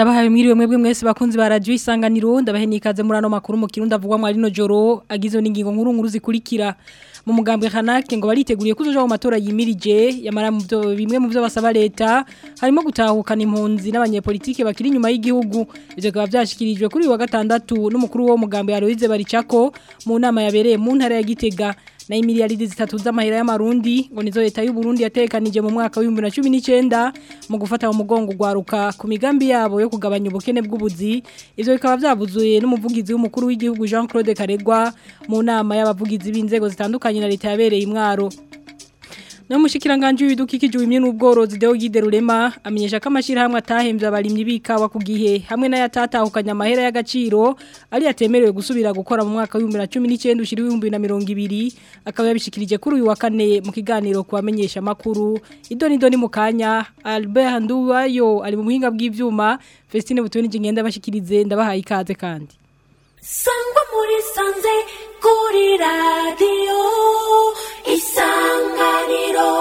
ndabahaye mwiriwe mwebwe mwese bakunzi ba radio isanganiro ndabahe nikaze muri ano makuru mu kirundi avugwa mu rino joro agizwe n'ingingo nkuru nkuru zikurikira mu mugambwe kanake ngo bariteguriye kuzoja mu matora yimirije yamara mu byo bimwe mu byo basaba leta harimo gutahukana impunzi n'abanyepolitike bakiri inyuma y'igihugu ivyo bikaba byashikirijwe kuri uyu wa gatandatu n'umukuru wo mugambwe Aloise Baricako mu nama yabereye mu ntara ya Gitega na imiliyaridi zitatu z'amahera y'amarundi ngo nizo leta y'u Burundi yatekanije mu mwaka wa 2019 mu gufata mu mugongo gwaruka ku migambi yabo yo kugabanya ubukene bw'ubuzi ivyo bikaba byabuzuye n'umuvugizi w'umukuru w'igihugu Jean Claude Karegwa mu nama y'abavugizi b'inzego zitandukanye na leta yabereye imwaro No mushikiranganje w'ibidukikije wimye n'ubworozi Deo Gide Rurema amenyesha ko amashirahamwe atahembye abarimyi bikawa ku gihe hamwe n'ayatatahukanya amahera y'agaciro ari yatemerewe gusubira gukora mu mwaka wa 2019 ushiri 2020 akaba yabishikirije kuri uyu wa kane mu kiganiro kubamenyesha makuru idoni doni mukanya Albert Nduwayo ari mu muhinga bw'ivyuma Festine Butoni ngenda bashikirize ndabahaye ikaze kandi Sangwa muri sanze kuri radio isanganiro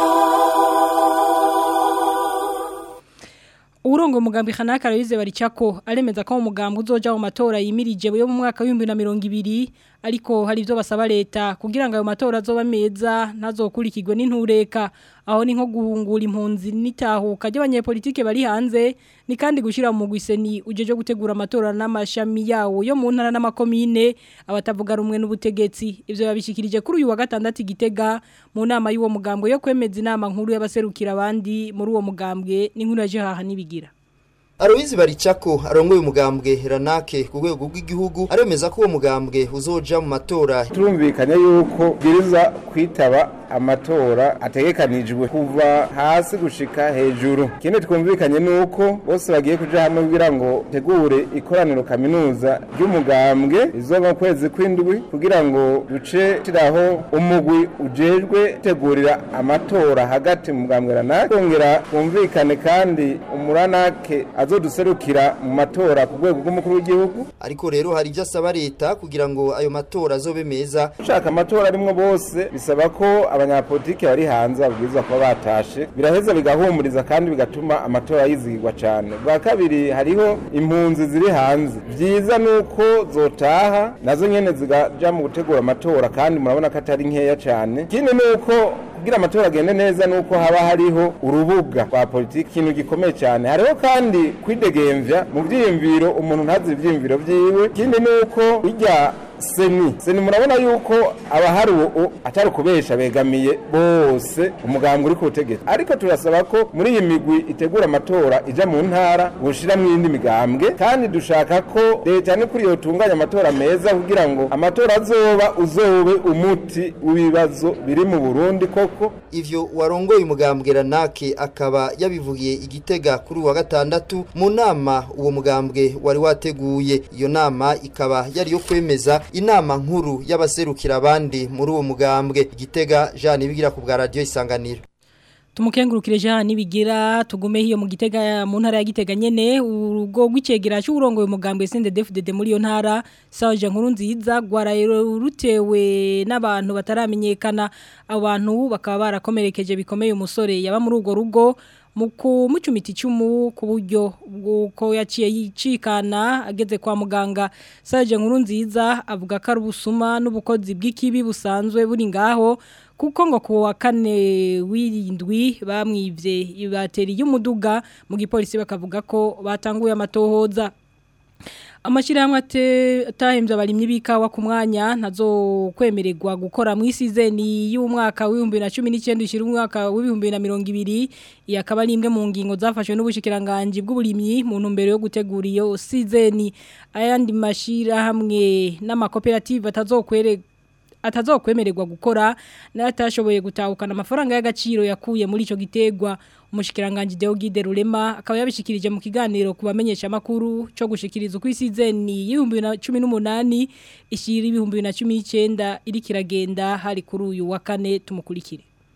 Urongo mugambi Hanaka Aloise Baricako aremeza ko umugambi uzoja mu matora yimirije yo mu mwaka wa 2020 ariko hari ivyo basaba leta kugira ngo ayo matora azoba meza ntazokurikirwe n'intureka aho ni nko guhungura impunzi n'itahuka ry'abanyepolitike bari hanze ni kandi gushira mu gwiseni ujeje gutegura amatora n'amashami yawo yo mu ntara n'amakomine abatavuga rumwe n'ubutegetsi ivyo babishikirije kuri uyu wa gatandatu igitega mu nama y'uwo mugambwe yo kwemeza inama nkuru y'abaserukira abandi muri uwo mugambwe n'inkuru ya Jehaha nibigira Aloise Baricako arongoye umugambwe Ranake ku rwego rw'igihugu aremeza ko uwo mugambwe uzoja mu matora turumvikanye yuko biriza kwitaba amatora ategekanijwe kuva hasi gushika hejuru ikindi twumvikanye nuko bose bagiye kuja hamwe kugira ngo tegure ikoraniro kaminuza ry'umugambwe izoba mu kwezi kw'indwi kugira ngo duce tiraho umugwi ujejwe tegurira amatora hagati mu mugambwe Ranake kongera twumvikane kandi umuranake azoduserukira mu matora ku rwego rw'umukuru w'igihugu ariko rero hari ivyo asaba leta kugira ngo ayo matora azobe meza ushaka amatora arimwo bose bisaba ko abanyapolitike bari hanze babwirizwa kuba batashe biraheza bigahumuriza kandi bigatuma amatora yizigirwa cyane bwa kabiri hariho impunzi ziri hanze byiza nuko zotaha nazo nyene zigaja mu gutegura amatora kandi murabona ko atari nkeya cyane ikindi nuko kugira amatora agende neza nuko haba hariho urubuga rwa politiki ikintu gikomeye cyane hariho kandi kwidegemvya mu vyiyumviro umuntu ntazi ivyiyumviro vyiwe ikindi nuko bijya seni seni murabona yuko abahari ubu atari ukubesha begamiye bose umugambwe uri ku butegetsi ariko turasaba ko muri iyi migwi itegura amatora ija mu ntara gushira mu yindi migambwe kandi dushaka ko leta ni kuri yotunganya amatora meza kugira ngo amatora azoba uzobe umuti w'ibibazo biri mu Burundi koko ivyo warongoye umugambwe Ranake akaba yabivugiye igitega kuri wa gatandatu mu nama uwo mugambwe wari wateguye iyo nama ikaba yari yo kwemeza inama nkuru y'abaserukira abandi muri uwo mugambwe igitega Jean Ibigira ku bwa radio isanganiro Tumukengurukire Jean Nibigira tugume hiyo mu gitega mu ntara ya Gitega nyene urugo gwicegera cy'urongoye umugambwe CNDD-FDD muri yo ntara Saje nkuru nziza gwarayero rutewe n'abantu bataramenyekana abantu bakaba barakomerekeje bikomeye umusore yaba muri ugo rugo muku mucumiti cumu ku buryo bwuko yaciye yicikana ageze kwa muganga Saje nkuru nziza avuga ko ari ubusuma n'ubukozi bw'ikibi busanzwe buri ngaho kuko ngo kuwa kane wirindwi bamwivye ibateri y'umuduga mu gipolisi bakavuga ko batanguye amatohoza Amashirahamwe atahembye abarimyi bikawa ku mwanya ntazo kwemererwa gukora mu isizeni y'umwaka wa 2019 ushira umwaka wa 2020 yakaba ari imwe mu ngingo zafashwe n'ubushikiranganje bw'uburimyi mu ntumbero yo gutegura iyo sizeni ayandi mashirahamwe n'amakoperative atazokwereka atazokwemererwa gukora n'atashoboye gutahukana amafaranga y'agaciro yakuye muri ico gitegwa umushikiranganje Deo Gide Rurema akaba yabishikirije mu kiganiro kubamenyesha makuru cyo gushikiriza uko isizeni y'ibihumbi 2018 ishira ibihumbi 2019 iri kiragenda hari kuri uyu wa kane tumukurikire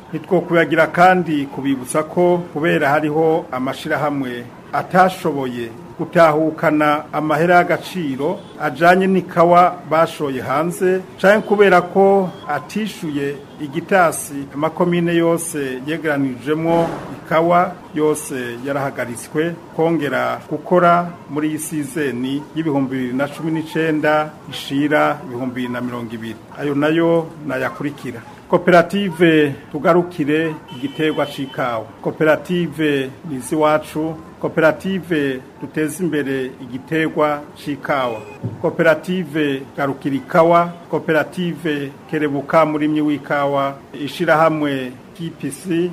ntitwokuyagira kandi kubibutsa ko kubera hariho amashirahamwe atashoboye gutahukana amahera y'agaciro ajanye n'ikawa bashoye hanze canke kubera ko atishuye igitasi amakomine yose yegeranijemwo ikawa yose yarahagaritswe kongera gukora muri iyi sizeni y'ibihumbi bibiri na cumi n'icenda ishira ibihumbi bibiri na mirongo ibiri ayo nayo nayakurikira koperative tugarukire igiterwa c'ikawa koperative nizi wacu koperative duteza imbere igiterwa c'ikawa koperative garukira ikawa koperative kerebuka murimyi w'ikawa ishirahamwe kpc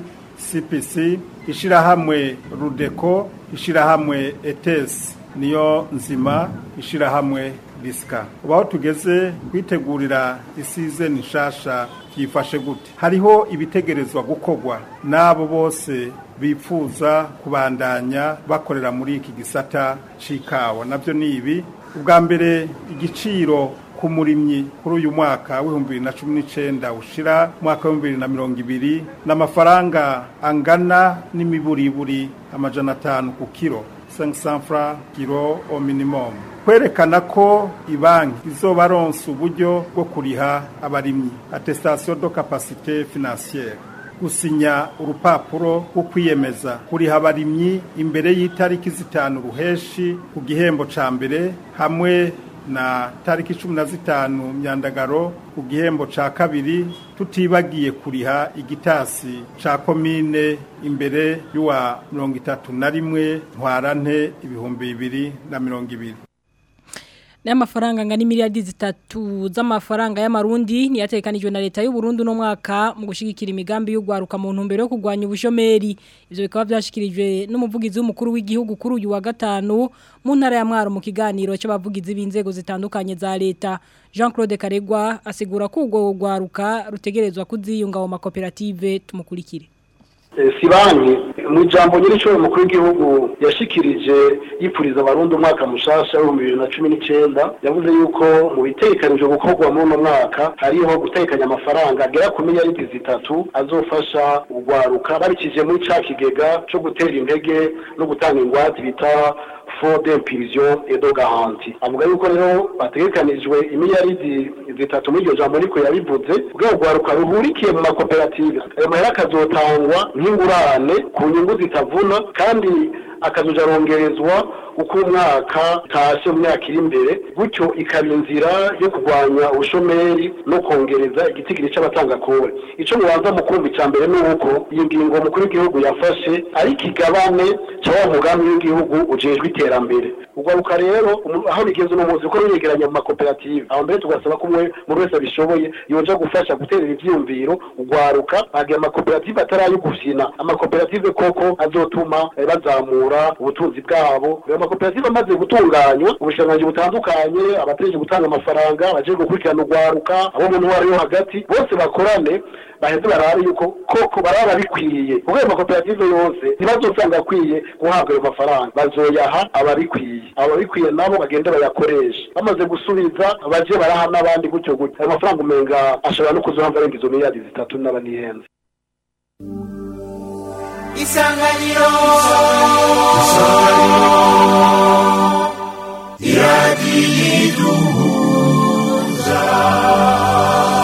cpc ishirahamwe rudeko ishirahamwe etes niyo nzima ishirahamwe risika ubaho tugeze kwitegurira isizeni nshasha byifashe gute hariho ibitegerezwa gukorwa n'abo bose bifuza kubandanya bakorera muri iki gisata c'ikawa nabyo ni ibi ubwa mbere igiciro ku murimyi kuri uyu mwaka w'ibihumbi bibiri na cumi n'icenda ushira umwaka w'ibihumbi bibiri na mirongo ibiri n'amafaranga angana n'imiburiburi amajana atanu ku kiro 500 francs kilo au minimum kwerekana ko ibanki izobaronsa uburyo bwo kuriha abarimyi attestation de capacité financière gusinya urupapuro rwo kwiyemeza kuriha abarimyi imbere y'itariki zitanu ruheshi ku gihembo ca mbere hamwe na tariki cumi na zitanu myandagaro ku gihembo ca kabiri tutibagiye kuriha igitasi ca komine imbere y'uwa mirongo itatu na rimwe ntwarante ibihumbi bibiri na mirongo ibiri n'amafaranga angana miliyari zitatu z'amafaranga y'amarundi niyatekanijwe na leta y'u Burundi no mwaka mu gushigikira imigambi y'ugwaruka mu ntumbero yo kugwanya ubushomeri ivyo bikaba byashikirijwe n'umuvugizi w'umukuru w'igihugu kuri uyu wa gatanu mu ntara ya Mwaro mu kiganiro cy'abavugizi b'inzego zitandukanye za leta Jean Claude Karegwa asigura ko ubwo gwaruka rutegerezwa kuziyunga mu makoperative tumukurikire si banki mu ijambo nyir'icyo umukuru w'igihugu yashikirije yipfuriza abarundi umwaka mushasha w'ibihumbi bibiri na cumi n'icyenda yavuze yuko mu bitekanijwe gukorwa muri uno mwaka hariho gutekanya amafaranga agera ku miliyaridi zitatu azofasha urwaruka babikije muri ca kigega cyo gutera intege no gutanga ingwate bita fond d'impulsion et de garantie avuga yuko rero bategekanijwe imiliyaridi zitatu muri iryo jambo niko yabivuze kugira ngo urwaruka ruhurikiye mu makoperative ayo mahera akazotangwa nk'ingurane ku nyungu zitavuna kandi akazoja arongerezwa uko umwaka utashe mu myaka iri imbere gutyo ikaba inzira yo kurwanya ubushomeri no kongereza igitigiri c'abatanga kore ico mubanza mu kumva ica mbere ni uko iyi ngingo umukuru w'igihugu yafashe ari ikigabane ca wa mugambi w'igihugu ujejwe iterambere urwaruka rero aho bigeze uno munsi ko ruyegeranya mu makoperative aho mbere tugasaba ko umwe muri wese abishoboye yoja gufasha guterera ivyiyumviro urwaruka bagira amakoperative atarayo gufyina amakoperative koko azotuma bazamura ubutunzi bwabo amakoperative amaze gutunganywa ubushikiranganji butandukanye abategereje gutanga amafaranga abaje gukurikirana urwaruka abo mu ntwaro yo hagati bose bakorane baheze barabe yuko koko baraba bikwiye kuko ayo makoperative yose ntibazosanga akwiye guhabwa ayo mafaranga bazoyaha ababikwiye ababikwiye nabo bagende bayakoreshe bamaze gusubiza baje baraha n'abandi gutyo gutyo ayo mafaranga umenga ashobora no kuzohava arenga izo miliyari zitatu n'abanihenze isanganiro iradiyiduhuza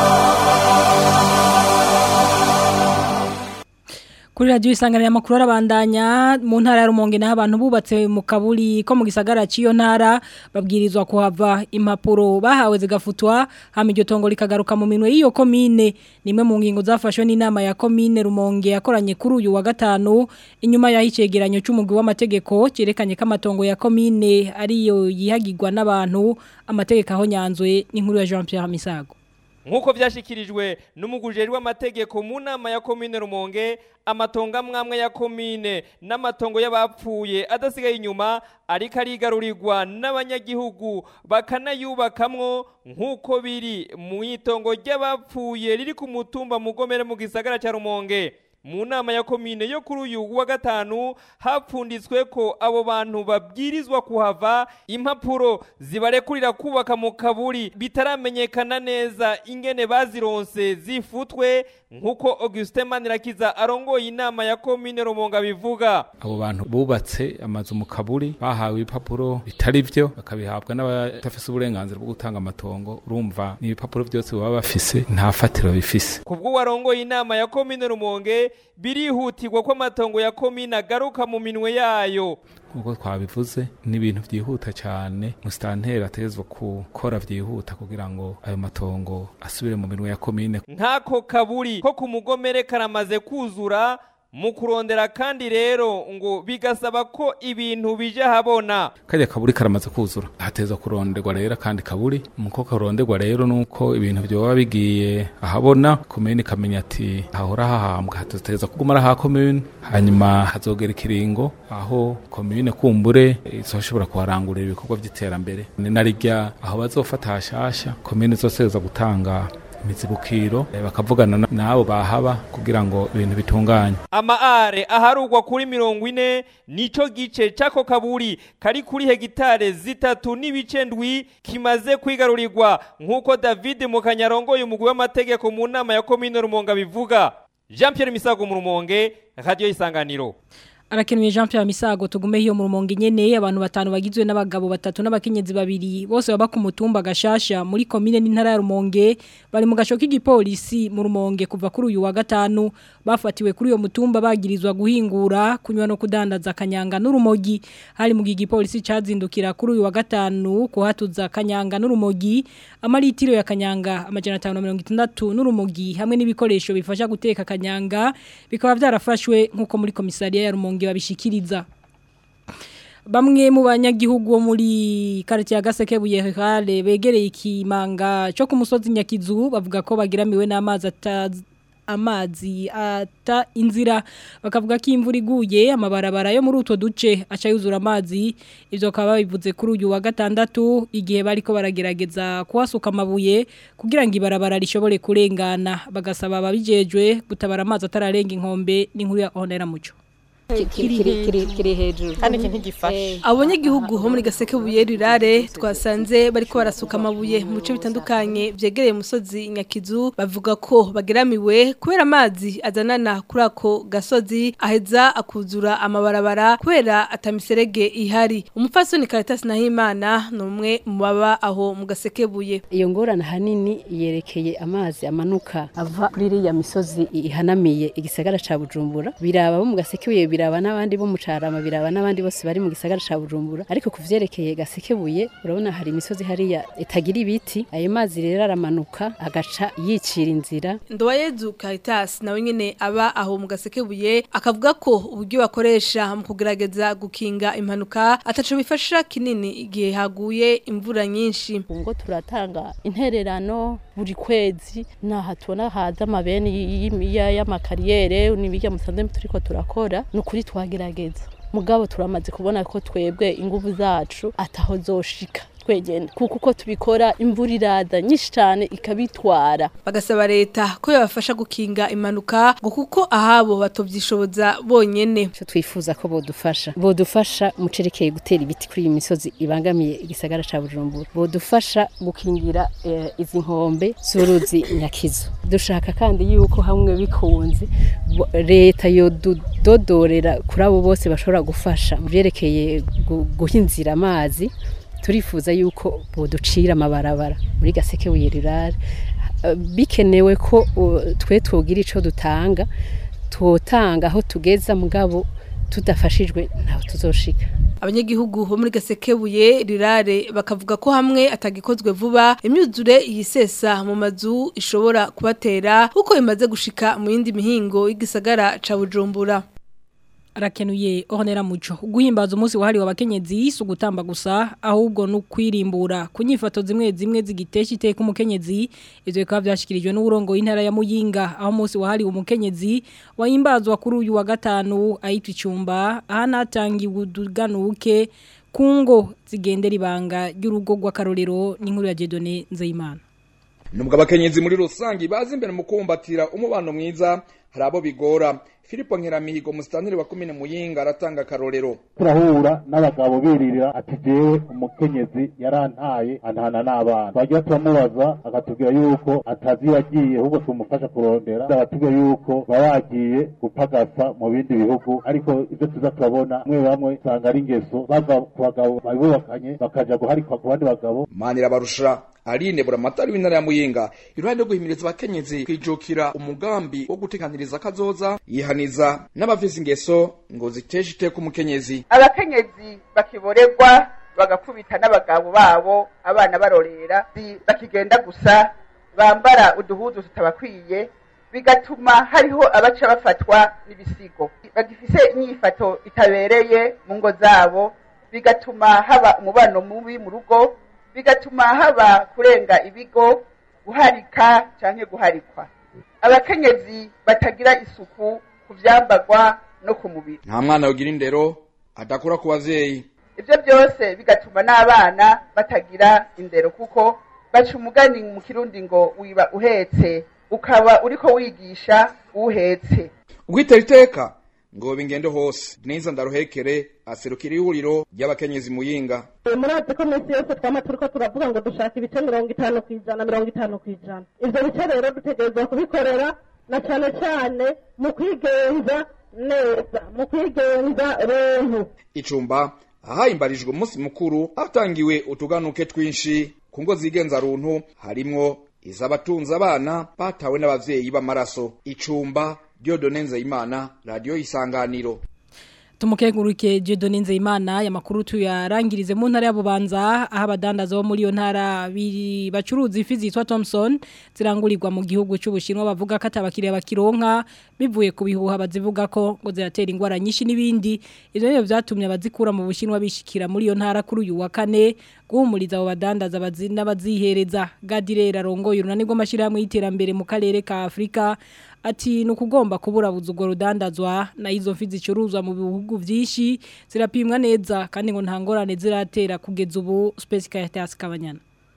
kuri radio isanganira makuru arabandanya mu ntara ya Rumonge naho abantu bubatse mu kaburi ko mu gisagara ciyo ntara babwirizwa kuhava impapuro bahawe zigafutwa hama iryo tongo likagaruka mu minwe y'iyo komine nimwe mu ngingo zafashwe n'inama ya komine Rumonge yakoranye kuri uyu wa gatanu inyuma ya icegeranyo c'umugwi w'amategeko cerekanye ko amatongo ya komine ariyo yihagirwa n'abantu amategeko aho nyanzwe n'inkuru ya Jean Pierre Misago Nkuko vyashikirijwe n'umugujeri w'amategeko mu nama ya komine Rumonge amatongo mwamwe ya komine n'amatongo y'abapfuye adasigaye inyuma ariko arigarurirwa n'abanyagihugu bakanayubakamwo nk'uko biri mu itongo ry'abapfuye riri ku mutumba mugomere mu gisagara cya Rumonge mu nama ya komine yo kuri uyu wa gatanu hapfunditswe ko abo bantu babwirizwa kuhava impapuro zibarekurira kubaka mu kaburi bitaramenyekana neza ingene bazironse zifutwe nk'uko Augustin Manirakiza arongoye inama ya komine Rumonga bivuga abo bantu bubatse amazu mu kaburi bahawe ibipapuro bitari byo bakabihabwa n'abadafise uburenganzira bwo gutanga amatongo urumva ni ibipapuro byose baba bafise nta fatiro bifise kubwo warongoye inama ya komine Rumonge birihutirwa ko amatongo ya komine agaruka mu minwe yayo nk'uko twabivuze ni ibintu byihuta cyane musitanteri atezwa gukora byihuta kugira ngo ayo matongo asubire mu minwe ya komine nk'ako kaburi ko ku mugomere karamaze kuzura mu kurondera kandi rero ngo bigasaba ko ibintu bije habona kajya kaburi karamaze kuzura hateza kuronderwa rero kandi kaburi muko karonderwa rero nuko ibintu byoba bigiye ahabona komine ikamenya ati hahora hahambwa hateza kugumara ha komine hanyuma hazogera ikiringo aho komine kumbure izoshobora kuharangurira ibikorwa by'iterambere ni narirya aho bazofata hashasha komine zoseza gutanga imizibukiro bakavugana n'abo bahaba kugira ngo ibintu bitunganye amaare aharugwa kuri mirongo ine nico gice c'ako kaburi kari kuri hegitare zitatu n'ibice ndwi kimaze kwigarurirwa nk'uko david mukanyarongoye umugwi w'amategeko mu nama ya komine rumonga bivuga jean pierre misago mu rumonge radiyo isanganiro arakenuye Jean Pierre Misago tugume hiyo mu rumonge nyene abantu batanu bagizwe n'abagabo batatu n'abakenyezi babiri bose baba ku mutumba gashasha muri commune n'intara ya Rumonge bari mu gasho k'igipolisi mu Rumonge kuva kuri uyu wa gatanu bafatiwe kuri uyo mutumba bagirizwa guhingura kunywa no kudandaza kanyanga n'urumogi hari mu gipolisi cazindukira kuri uyu wa gatanu kuhatuza kanyanga n'urumogi amaritiro ya kanyanga amajana 560 n'urumogi hamwe n'ibikoresho bifasha guteka kanyanga bikaba byarafashwe nkuko muri komisariya ya Rumonge babishikiriza Bamwe mu banyagihugu bo muri quartier ya Gaseke Buyehale begereye ikimanga cyo ku musozi Nyakizu bavuga ko bagiramiwe n'amazi atazi amazi ata inzira bakavuga ko imvura iguye amabarabara yo muri utwo duce aca yuzura amazi ibyo bakaba babivuze kuri uyu wa gatandatu igihe bariko baragerageza kuhasuka amabuye kugira ngo ibarabara rishobore kurengana bagasaba ababijejwe gutabara amazi atararenga inkombe n'inkuru ya Honera Muco kiri hejuru kandi iki ntigifashe abanyagihugu bo muri gaseke buye rirare twasanze bariko barasuka amabuye mu bice bitandukanye byegereye umusozi nyakizu bavuga ko bageramiwe kubera amazi azanana kuri ako gasozi aheza akuzura amabarabara kubera atamiserege ihari umupfasoni Caritas Nahimana ni umwe mu baba aho mu gaseke buye iyo ngorane hanini yerekeye amazi amanuka ava kuri iriya misozi ihanamiye igisagara ca Bujumbura biraba bo mu gaseke buye biraba n'abandi bo mu carama biraba n'abandi bose bari mu gisagara ca Bujumbura ariko kuvyerekeye gasekebuye urabona hari imisozi hariya itagira ibiti ayo mazi rero aramanuka agaca yicira inzira Ndowayezu Caritas nawe nyene aba aho mu gasekebuye akavuga ko uburyo bakoresha mu kugerageza gukinga impanuka ataco bifasha kinini igihe haguye imvura nyinshi ngo turatanga intererano buri kwezi naha tubona haza amabeni y'amakariyere n'ibijya musanze turiko turakora ni ukuri twagerageza mugabo turamaze kubona ko twebwe ingufu zacu ataho zoshika twegenda kuko uko tubikora imvura iraza nyinshi cyane ikabitwara bagasaba leta ko yabafasha gukinga impanuka ngo kuko ahabo batovyishoboza bonyene cyo twifuza ko bodufasha bodufasha mu cerekeye gutera ibiti kuri iyi misozi ibangamiye igisagara ca Bujumbura bodufasha gukingira eh, izi nkombe z'uruzi nyakizo dushaka kandi yuko hamwe bikunze leta yododorera kuri abo bose bashobora gufasha mu byerekeye guhinzira amazi turifuza yuko boducira amabarabara muri gaseke wirirare bikenewe ko twe twogira ico dutanga twotanga aho tugeza mugabo tudafashijwe ntaho tuzoshika abanyagihugu bo muri gasekebuye rirare bakavuga ko hamwe atagikozwe vuba imyuzure yisesa mu mazu ishobora kubatera kuko imaze gushika mu yindi mihingo y'igisagara ca Bujumbura arakenuye ohonera muco guhimbaza umunsi wahariwe abakenyezi si ugutamba gusa ahubwo no kwirimbura ku nyifato zimwe zimwe zigitesha iteka umukenyezi ibyo bikaba byashyikirijwe n'uburongo w'intara ya muyinga aho umunsi wahariwe umukenyezi wahimbazwa kuri uyu wa gatanu ahitwa icyumba ahanatangiwe uduganuke ku ngo zigendera ibanga ry'urugo rw'akarorero n'inkuru ya Jedone Nzeyimana nubwo abakenyezi muri rusange bazi imbere mu kumbatira umubano mwiza hari abo bigora Filipo Nkeramihigo musitanteri wa komine Muyinga aratanga akarorero turahura n'abagabo biririra ati jewe umukenyezi yarantaye antana n'abana twagira turamubaza akatubwira yuko atazi yagiye ahubwo tumufasha kurondera abatubwira yuko baba yagiye gupagasa mu bindi bihugu ariko ivyo tuza turabona bamwe bamwe usanga ari ingeso bava ku bagabo babubakanye bakaja guharikwa ku bandi bagabo Manira barusha Aline buramatari w'intara ya Muyinga iruhande rwo guhimiriza abakenyezi kwijukira umugambi wo gutekaniriza kazoza yihaniza n'abafise ingeso ngo ziteshe iteka umukenyezi abakenyezi bakiborerwa bagakubita n'abagabo babo abana barorera zi- bakigenda gusa bambara uduhuzu tutabakwiye bigatuma hariho abaca bafatwa n'ibisigo bagifise inyifato itabereye mu ngo zabo bigatuma haba umubano mubi mu rugo bigatuma haba kurenga ibigo guharika canke guharikwa abakenyezi batagira isuku ku vyambagwa no ku mubiri nta mwana yogira indero adakura ku bavyeyi ivyo byose bigatuma n'abana batagira indero kuko baca umugani mu kirundi ngo wiba uhetse ukaba uriko wigisha uhetse Ugwitera iteka ngo bingende hose Denise Ndaruhekere aserukira ihuriro ry'abakenyezi Muyinga murazi ko minsi yose twama turiko turavuga ngo dushaka ibice mirongo itanu ku ijana mirongo itanu ku ijana ivyo bice rero dutegerezwa kubikorera na cane cane mu kwigenza neza mu kwigenza runtu icumba ahahimbarijwe umunsi mukuru hatangiwe utuganuke twinshi ku ngo zigenza runtu harimwo iz'abatunze abana batawe n'abavyeyi b'amaraso icumba Dieudonne Nzeyimana radio isanganiro Tumukenguruke Dieudonne Nzeyimana ya makuru tuyarangirize mu ntara ya Bubanza aho abadandaza bo muri yo ntara biri bacuruza ifi zitwa Thomson zirangurirwa mu gihugu cy'ubushinwa bavuga ko atabakiriya bakironka bivuye ku bihuha bazivuga ko ngo ziratera ingwara nyinshi n'ibindi ivyo rero byatumye abazikura mu bushinwa bishikira muri yo ntara kuri uyu wa kane guhumuriza abo badandaza bazina bazihereza Gadirera rongoye urunani rw'amashirahamwe y'iterambere mu karere ka Afrika ati nukugomba kuburabuza urwo rudandazwa na izo mfi zicuruzwa mu bihugu byinshi zirapimwa neza kandi ngo nta ngorane ziratera kugeza ubu Space Caritas Kabanyana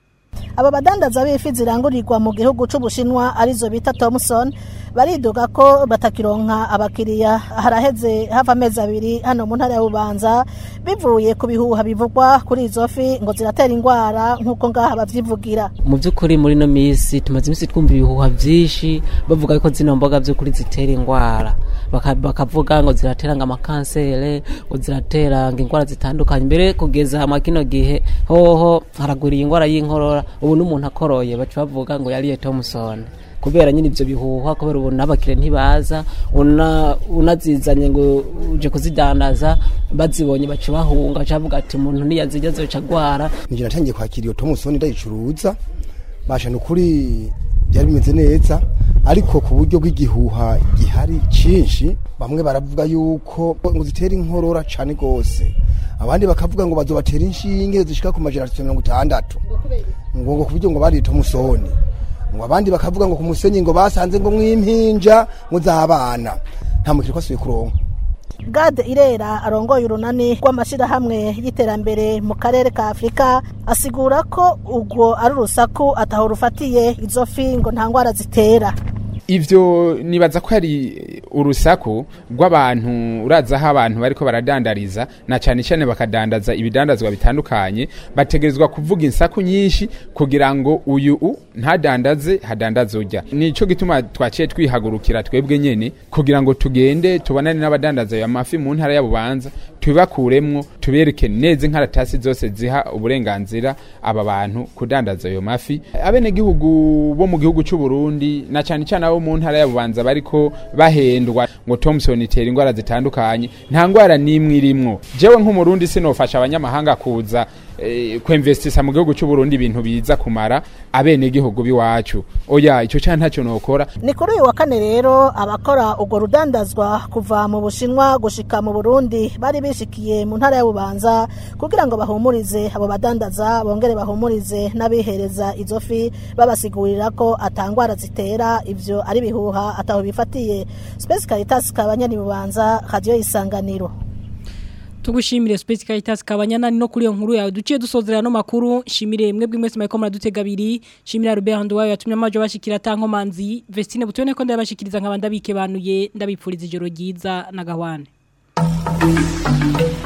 aba badandaza b'ifi zirangurirwa mu gihugu c'ubushinwa arizo bita Thomson baridoga ko batakironka abakiriya haraheze hava amezi abiri hano mu ntara ya Bubanza bivuye ku bihuha bivugwa kuri izo fi ngo ziratera ingwara nk'uko ngaha bavyivugira mu by'ukuri muri no minsi tumaze iminsi twumva ibihuha byinshi bavuga ko zino mboga by'ukuri zitera ingwara Baka- bakavuga ngo ziratera ngo amakansere ngo ziratera ngo ingwara zitandukanye mbere kugeza hamwe kino gihe hoho haragwiriye ingwara y'inkorora ubu n'umuntu akoroye baca bavuga ngo yariye Thomson kubera nyine ibyo bihuha kubera ubu n'abakire ntibaza una- unazizanye ngo uje kuzidandaza bazibonye baca bahunga baca bavuga ati umuntu niyazirya zoca agwara nijye natangiye kwakira iyo tomusoni ndayicuruza basha ni ukuri byari bimeze neza ariko ku buryo bw'igihuha gihari cyinshi bamwe baravuga yuko ngo zitera inkorora cyane rwose abandi bakavuga ngo bazobatera inshinge zishika ku majana atatu na mirongo itandatu ngo ngo ku buryo ngo bariye tomusoni ngo abandi bakavuga ngo ku musenyi ngo basanze ngo mwimpinja ngo z'abana nta mukiri ko asubiye kuronka Gade Irera arongoye urunani rw'amashirahamwe y'iterambere mu karere ka Afrika asigura ko ubwo ari urusaku ataho rufatiye izo fi ngo nta ngwara zitera ivyo nibaza ko ari urusaku rw'abantu uraza aho abantu bariko baradandariza na cyane cyane bakadandaza ibidandazwa bitandukanye bategerezwa kuvuga insaku nyinshi kugira ngo uyu u ntadandaze hadandaze ujya nico gituma twaciye twihagurukira twebwe nyene kugira ngo tugende tubonane n'abadandaza ayo mafi mu ntara ya Bubanza tubibakuremwo tubereke neza inkaratasi zose ziha uburenganzira aba bantu kudandaza ayo mafi abenegihugu bo mu gihugu c'u Burundi na cyane cyane abo mu ntara ya Bubanza bariko bahendwa ngo Thomson itera ingwara zitandukanye nta ngwara nimwe irimwo jewe nk'umurundi sinofasha abanyamahanga kuza eh, kwinvestisa mu gihugu c'u Burundi ibintu biza kumara abenegihugu biwacu oya ico cyane ntacyo nokora ni kuri uyu wa kane rero abakora urwo rudandazwa kuva mu bushinwa gushika mu burundi bari bishikiye mu ntara ya bubanza kugira ngo bahumurize abo badandaza bongere bahumurize n'abihereza izo fi babasigurira ko atangwara zitera ivyo ari bihuha ataho bifatiye Space Caritas kabanyani bubanza radio isanganiro tugushimire Space Caritas kabanyana no kuri iyo nkuru yawe duciye dusozera no makuru shimire mwebwe mwese mayiko muradutega abiri shimire Robert Handwayo yatumye amajo bashikira tankomanzi Vestine butone ko ndabashikiriza nkabanda bike banuye ndabipfuriza ijoro ryiza na gahwane